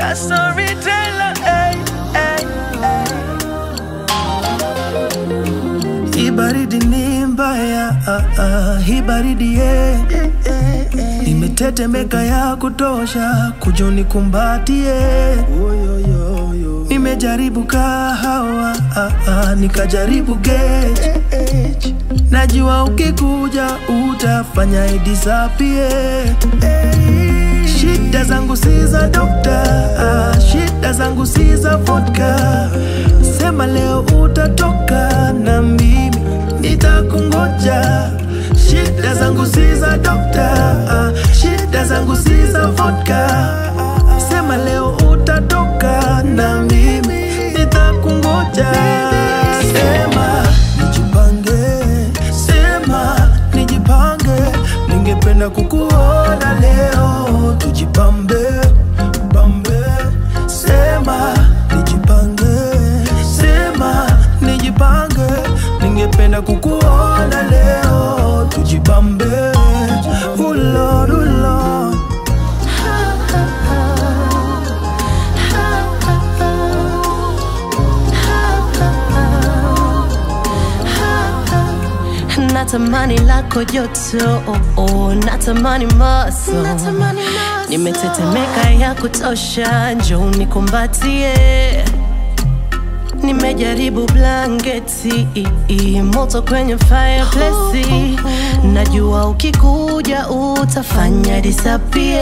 a storyteller. Hey, hey, hey. Hii baridi ni mbaya, ah, ah, hii baridi yeah. Nimetetemeka ya kutosha, kujuni kumbatie. Nimejaribu kahawa, ah, ah, nikajaribu gauge. Najua ukikuja utafanya idisapie. Shida zangu si za dokta, ah, shida zangu si za vodka. Sema leo utatoka na mimi nitakungoja. Shida zangu si za dokta, ah, shida zangu si za vodka. Sema leo utatoka na mimi nitakungoja. Sema nijipange, sema nijipange, ningependa kukuona leo, tujipambe pambe. Sema nijipange, sema nijipange, ningependa kukuona leo, tujipambe. Oh Lord, oh Lord. natamani lako joto oh, oh, natamani maso nimetetemeka ya kutosha njoo nikumbatie nimejaribu blanketi moto kwenye fireplace najua ukikuja utafanya disapie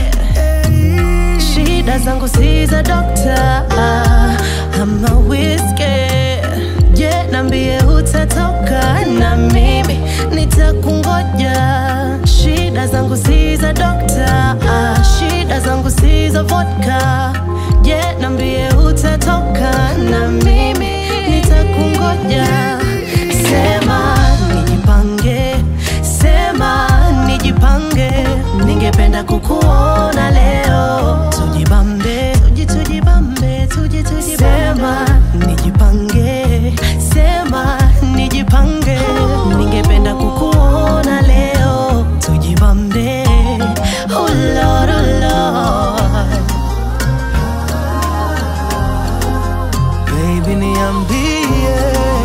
shida zangu si za dokta ama whiskey je nambie utatoka na mimi nitakungoja shida zangu si za dokta shida zangu si za vodka je nambie utatoka na mimi nitakungoja sema nijipange sema nijipange ningependa kukuona leo tujibambe tuji tujibambe tuji tujibambe sema nijipange sema nijipange ningependa kukuona leo tujibambe oh Lord, oh Lord. Baby niambie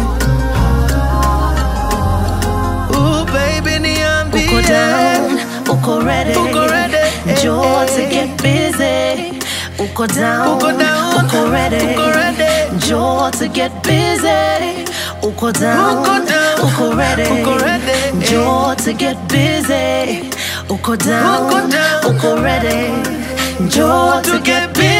Ooh, baby niambie uko down uko ready Uko ready, Njoo eh, to eh. get busy uko down Uko down, uko ready uko ready. Njoo to get busy uko down Uko down, uko ready uko ready, eh. Njoo to get busy uko down Uko down. uko ready Njoo to get busy